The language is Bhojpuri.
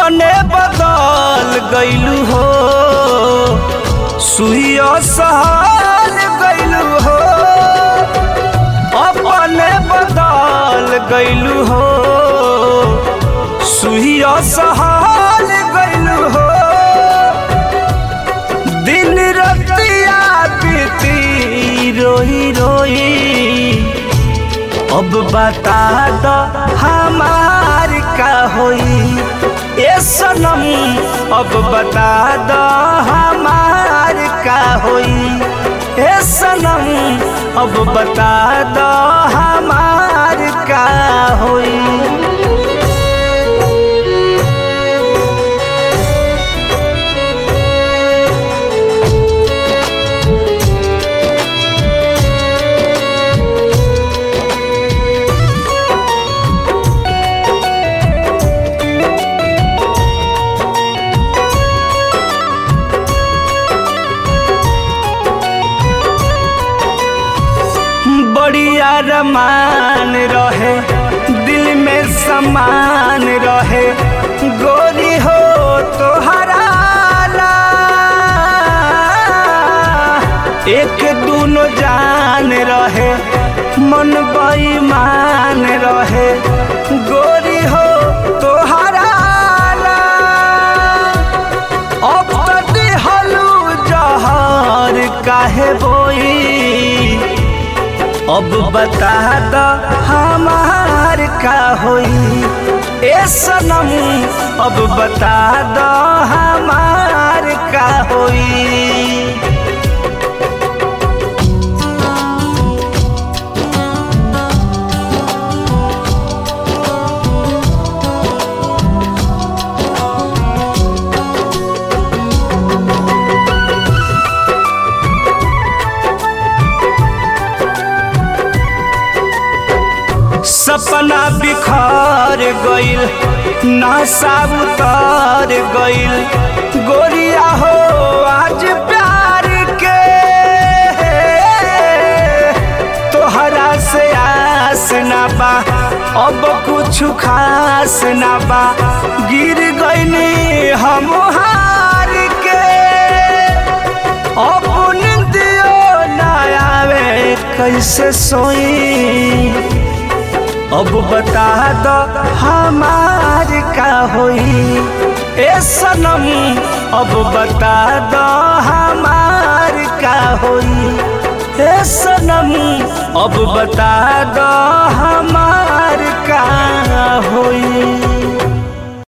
अपने बदल गईलू हो सुइया सहल गईलू हो अपने बदल गईलू हो सुइया सहल गईलू हो दिन रतिया बीती रोई रोई अब बता दो हमार का होई ए सनम अब बता दो हमार का होई ए सनम अब बता दो हमार का होई बढ़िया रमान रहे दिल में समान रहे गोरी हो तो हराला एक दूनो जान रहे मन बेईमान रहे गोरी हो तो हराला अब तो दिहलू जहर काहे बोई अब बता दो हमार का होई ए सनम अब बता दो हमार का होई सपना बिखर गइल नशा उतर गइल गोरिया हो आज प्यार के तोहरा से आस ना बा अब कुछ खास ना बा गिर गइनी हम हार के अब निंदियो ना आवे कैसे सोई अब बता दो हमार का होई ए सनम अब बता दो हमार का होई ए सनम अब बता दो